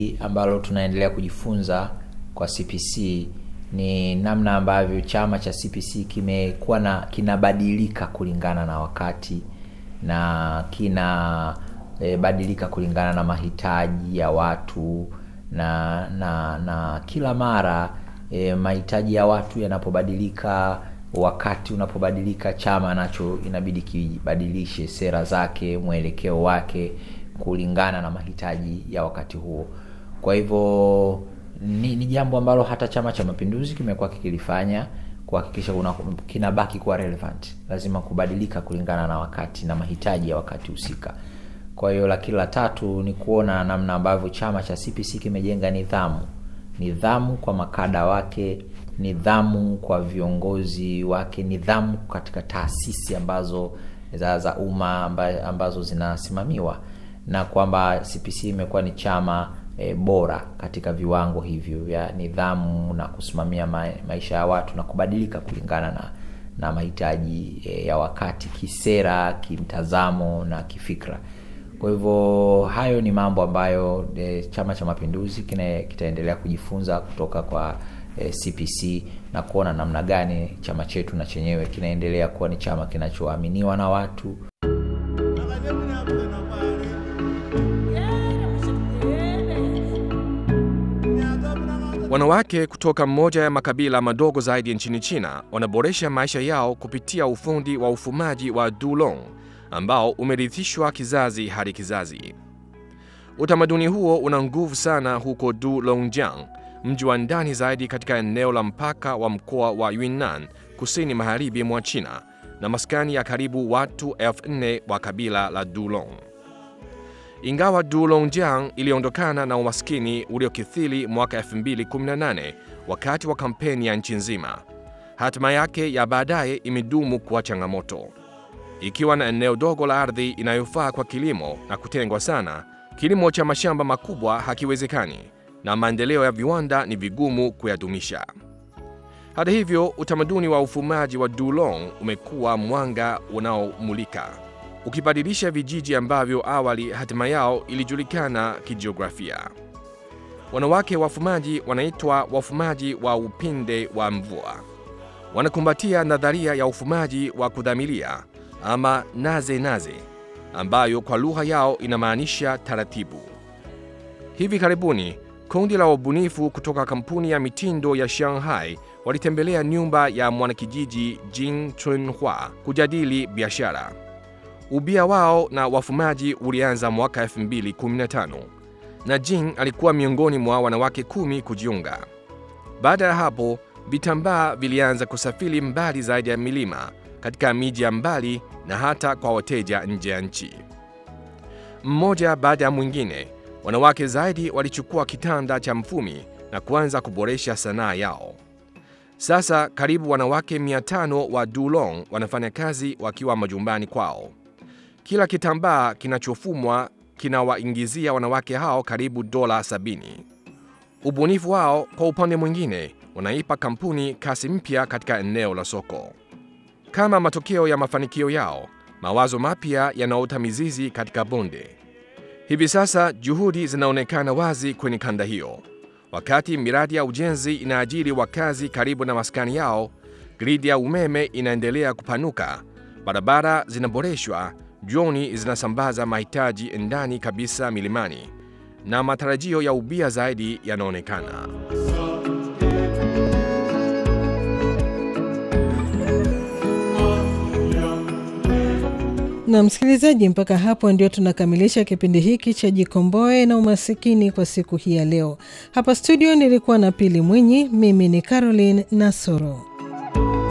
ambalo tunaendelea kujifunza kwa CPC ni namna ambavyo chama cha CPC kimekuwa na kinabadilika kulingana na wakati na kina e, badilika kulingana na mahitaji ya watu na na na kila mara e, mahitaji ya watu yanapobadilika wakati unapobadilika chama nacho inabidi kibadilishe sera zake mwelekeo wake kulingana na mahitaji ya wakati huo kwa hivyo ni, ni jambo ambalo hata chama cha mapinduzi kimekuwa kikilifanya kuhakikisha kuna- kinabaki kuwa relevant lazima kubadilika kulingana na wakati na mahitaji ya wakati husika kwa hiyo lakini la tatu ni kuona namna ambavyo chama cha cpc kimejenga nidhamu nidhamu kwa makada wake nidhamu kwa viongozi wake nidhamu katika taasisi ambazo za, za umma amba, ambazo zinasimamiwa na kwamba cpc imekuwa ni chama e, bora katika viwango hivyo vya nidhamu na kusimamia ma, maisha ya watu na kubadilika kulingana na na mahitaji e, ya wakati kisera kimtazamo na kifikra kwa hivyo hayo ni mambo ambayo e, chama cha mapinduzi kina- kitaendelea kujifunza kutoka kwa e, cpc na kuona namna gani chama chetu na chenyewe kinaendelea kuwa ni chama kinachoaminiwa na watu Wanawake kutoka moja ya makabila madogo zaidi nchini China wanaboresha maisha yao kupitia ufundi wa ufumaji wa dulong ambao umerithishwa kizazi hadi kizazi. Utamaduni huo una nguvu sana huko Dulongjiang, mji wa ndani zaidi katika eneo la mpaka wa mkoa wa Yunnan, kusini magharibi mwa China, na maskani ya karibu watu elfu nne wa kabila la Dulong. Ingawa Dulongjiang iliondokana na umaskini uliokithiri mwaka 2018 wakati wa kampeni ya nchi nzima, hatima yake ya baadaye imedumu kuwa changamoto. Ikiwa na eneo dogo la ardhi inayofaa kwa kilimo na kutengwa sana, kilimo cha mashamba makubwa hakiwezekani na maendeleo ya viwanda ni vigumu kuyadumisha. Hata hivyo, utamaduni wa ufumaji wa Dulong umekuwa mwanga unaomulika ukibadilisha vijiji ambavyo awali hatima yao ilijulikana kijiografia. Wanawake wafumaji wanaitwa wafumaji wa upinde wa mvua. Wanakumbatia nadharia ya ufumaji wa kudhamilia ama naze naze, ambayo kwa lugha yao inamaanisha taratibu. Hivi karibuni kundi la wabunifu kutoka kampuni ya mitindo ya Shanghai walitembelea nyumba ya mwanakijiji Jin Chunhua kujadili biashara. Ubia wao na wafumaji ulianza mwaka 2015 na Jin alikuwa miongoni mwa wanawake kumi kujiunga. Baada ya hapo, vitambaa vilianza kusafiri mbali zaidi ya milima katika miji ya mbali na hata kwa wateja nje ya nchi. Mmoja baada ya mwingine, wanawake zaidi walichukua kitanda cha mfumi na kuanza kuboresha sanaa yao. Sasa karibu wanawake 500 wa Dulong wanafanya kazi wakiwa majumbani kwao. Kila kitambaa kinachofumwa kinawaingizia wanawake hao karibu dola 70. Ubunifu wao kwa upande mwingine unaipa kampuni kasi mpya katika eneo la soko. Kama matokeo ya mafanikio yao, mawazo mapya yanaota mizizi katika bonde. Hivi sasa juhudi zinaonekana wazi kwenye kanda hiyo. Wakati miradi ya ujenzi inaajiri wakazi karibu na maskani yao, gridi ya umeme inaendelea kupanuka, barabara zinaboreshwa, droni zinasambaza mahitaji ndani kabisa milimani, na matarajio ya ubia zaidi yanaonekana. Na msikilizaji, mpaka hapo ndio tunakamilisha kipindi hiki cha Jikomboe na Umasikini kwa siku hii ya leo. Hapa studio nilikuwa na Pili Mwinyi, mimi ni Caroline Nasoro.